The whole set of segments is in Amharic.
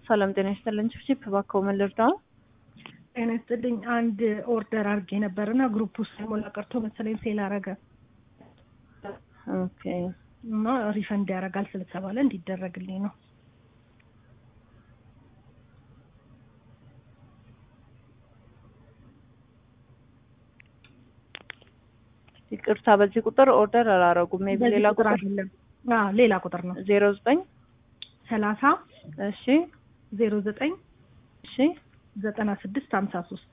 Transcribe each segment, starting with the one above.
ሰላም ጤና ይስጥልኝ። ቺፕ እባክዎ ምን ልርዳው? ጤና ይስጥልኝ። አንድ ኦርደር አድርጌ ነበር እና ግሩፕ ውስጥ ሳይሞላ ቀርቶ መሰለኝ ሴል አረገ ኦኬ እና ሪፈንድ ያደርጋል ስለተባለ እንዲደረግልኝ ነው። ይቅርታ፣ በዚህ ቁጥር ኦርደር አላረጉም። ሜቢ በዚህ ሌላ ቁጥር ቁጥር አይደለም። አዎ ሌላ ቁጥር ነው። ዜሮ ዘጠኝ ሰላሳ እሺ ዜሮ ዘጠኝ እሺ ዘጠና ስድስት ሀምሳ ሶስት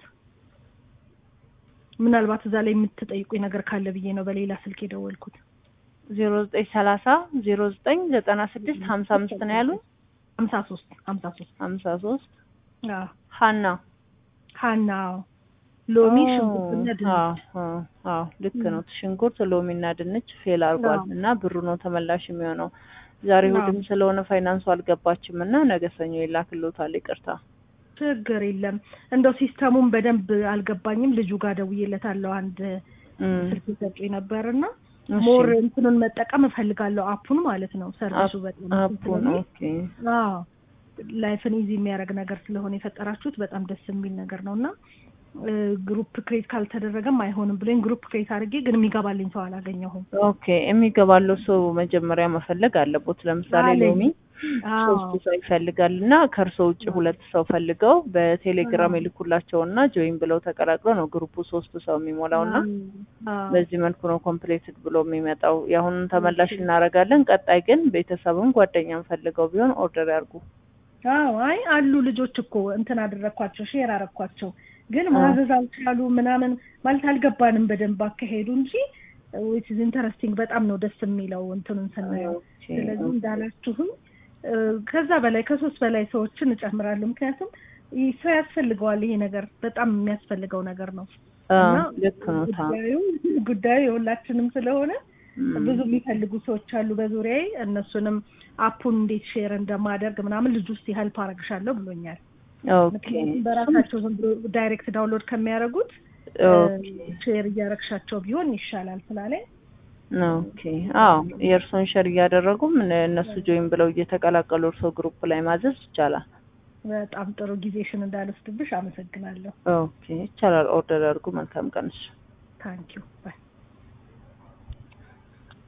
ምናልባት እዛ ላይ የምትጠይቁኝ ነገር ካለ ብዬ ነው በሌላ ስልክ የደወልኩት። ዜሮ ዘጠኝ ሰላሳ ዜሮ ዘጠኝ ዘጠና ስድስት ሀምሳ አምስት ነው ያሉኝ። ሀምሳ ሶስት ሀምሳ ሶስት ሀምሳ ሶስት አዎ ሀና ሀና ሎሚ ኦ፣ ሽንኩርትና ድንች አዎ፣ አዎ፣ አዎ ልክ ነው። ሽንኩርት ሎሚና ድንች ፌል አድርጓል አዎ። እና ብሩ ነው ተመላሽ የሚሆነው። ዛሬ አዎ። እሑድም ስለሆነ ፋይናንሱ አልገባችም እና ነገ ሰኞ ይላክልዎታል። ይቅርታ። ችግር የለም። እንደው ሲስተሙን በደንብ አልገባኝም። ልጁ ጋር ደውዬለታለሁ። አንድ እም፣ ስልክ ሰጡኝ ነበር እና እሺ። ሞር እንትኑን መጠቀም እፈልጋለሁ። አፑን ማለት ነው። ሰርቪሱ በጣም እንትን አፑን ስለሚል ኦኬ። አዎ ላይፍን ኢዚ የሚያደርግ ነገር ስለሆነ የፈጠራችሁት በጣም ደስ የሚል ነገር ነው እና እ፣ ግሩፕ ክሬት ካልተደረገም አይሆንም ብሎኝ ግሩፕ ክሬት አድርጌ ግን የሚገባልኝ ሰው አላገኘሁም። ኦኬ የሚገባለው ሰው መጀመሪያ መፈለግ አለቦት። ለምሳሌ አለኝ። ሎሚ አዎ ሶስት ሰው ይፈልጋል እና ከእርሶ ውጭ ሁለት ሰው ፈልገው በቴሌግራም አዎ። ይልኩላቸው እና ጆይን ብለው ተቀላቅለው ነው ግሩፑ ሶስት ሰው የሚሞላው እና አዎ። በዚህ መልኩ ነው ኮምፕሌትድ ብሎ የሚመጣው። የአሁኑን ተመላሽ እናደርጋለን። ቀጣይ ግን ቤተሰብም ጓደኛም ፈልገው ቢሆን ኦርደር ያርጉ። አዎ አይ አሉ ልጆች እኮ እንትን አደረግኳቸው ሼር አረግኳቸው ግን አዎ። ማዘዝ አልቻሉ ምናምን ማለት አልገባንም በደንብ አካሄዱ እንጂ ዊች ኢዝ ኢንተረስቲንግ በጣም ነው ደስ የሚለው እንትኑን ስናየው ኦኬ፣ ስለዚህ ኦኬ። እንዳላችሁም እ፣ ከዛ በላይ ከሶስት በላይ ሰዎችን እጨምራለሁ ምክንያቱም ይህ ሰው ያስፈልገዋል ይሄ ነገር በጣም የሚያስፈልገው ነገር ነው አዎ፣ እና ልክ ነው። ታ ጉዳዩ ጉዳዩ የሁላችንም ስለሆነ እም፣ ብዙ የሚፈልጉ ሰዎች አሉ በዙሪያዬ እነሱንም አፑን እንዴት ሼር እንደማደርግ ምናምን ልጁ ውስጥ ሄልፕ አረግሻለሁ ብሎኛል ኦኬ ምክንያቱም በራሳቸው ዝም ብሎ ዳይሬክት ዳውንሎድ ከሚያደርጉት ኦኬ ሼር እያረግሻቸው ቢሆን ይሻላል ስላለኝ ኦኬ። አዎ የእርሶን ሸር እያደረጉም እነ- እነሱ ጆይን ብለው እየተቀላቀሉ እርሶ ግሩፕ ላይ ማዘዝ ይቻላል። በጣም ጥሩ ጊዜሽን እንዳልወስድብሽ አመሰግናለሁ ኦኬ ይቻላል። ኦርደር አድርጉ። መልካም ቀንሽ። ታንኪዩ ባይ